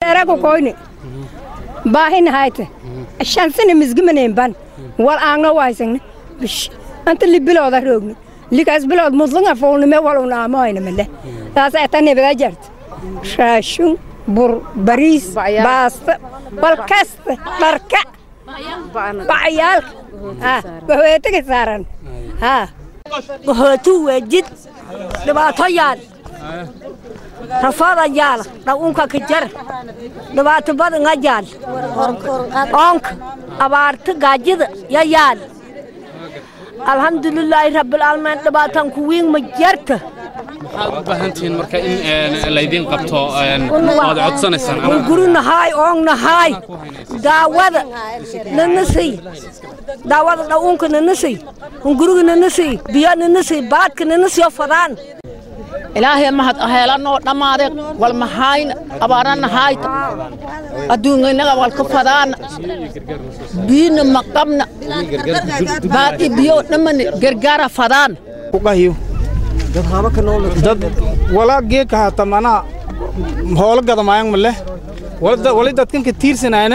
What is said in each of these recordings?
beera ku koyni baahina hayte shan sana misgimanen ban wal aangna waysagna bish anta li bilooda roogni likaas bilood mudlanga fuulnime waluna amoyna male taas etanibada jarta raashun bur bariis baasta wal kasta dharka bacayaalka gahoetiga saaran gahootu weejid dhibaato yaal rafada yaala dhawunka ka jar dhibaato badanga yaal oonka abaarta gaajida ya yaal alxamdulilaahi rabbilcaalamiin dhibaatan kuwiin ma jarta maxaad u baahan tihiin marka in laydiin qabto ood codsanaysaan ungurinahaay oongnahaay daawada nanasay daawada dhawunka nanasay unguriga nanasay biyo nanasay baadka nanasyo fadaan ilaahay mahad aheelanoo dhammaade wal mahayna abaarana hayta adduunyanaga walka fadaana biyina maqabna baadi biyo dhamani gargaara fadaan uqahiyo dad wala geeka hata mana hoola gadamayan male wali dadkanka tiirsanayna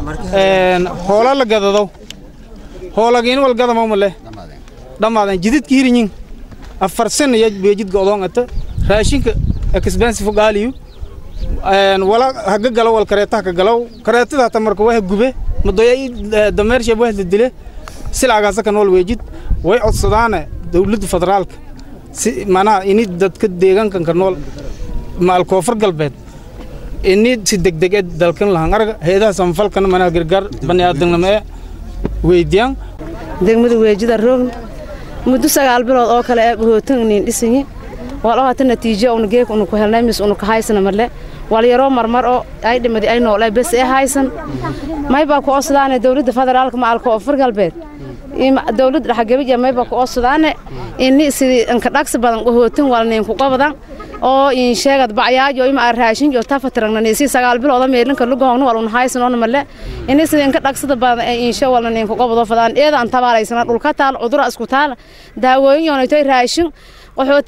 hoola la gadado hoolagiin wal gadamo male dhammaadan jididka hirinyin afar sana ya beejid go'doon ata raashinka expensive gaaliyo wala haga galo wal kareeta haga galo kareetada hata marka waha gube madoya dameersha wahla dile silagaasa kan wal weejid way codsadaane dowladda federaalka si manaha ini dadka deegaankan ka nool maal koonfur galbeed ini si degdeg ee dalkan lahan arga heedaha samafalkana manaha gargaar bani'aadamnimo ee weydiyaan degmada weejida roogn muddo sagaal bilood oo kale ee hootan nin dhisanyi wal hata natiijo una geek una ku helnay mis una ka haysana marle wal yaroo marmar oo ay dhimadi ay noolay bes ee haysan may baa ku osdaane dowladda federaalka maal koonfur galbeed dowladda dhaxgabija may baa ku osdaane ini sidii inka dhagsi badan hootan wal nin ku qabadan oo in sheegad bacyaajo ima raashin jo tafatirangna si sagaal bilooda meelinka lugohogna wal una haysan oo marle ini sidii inka dhagsida badan ee in sheeg wal nin ku qabado fadaan eeda an tabaalaysana dhulka taal cudura isku taal daawooyin yoonaytay raashin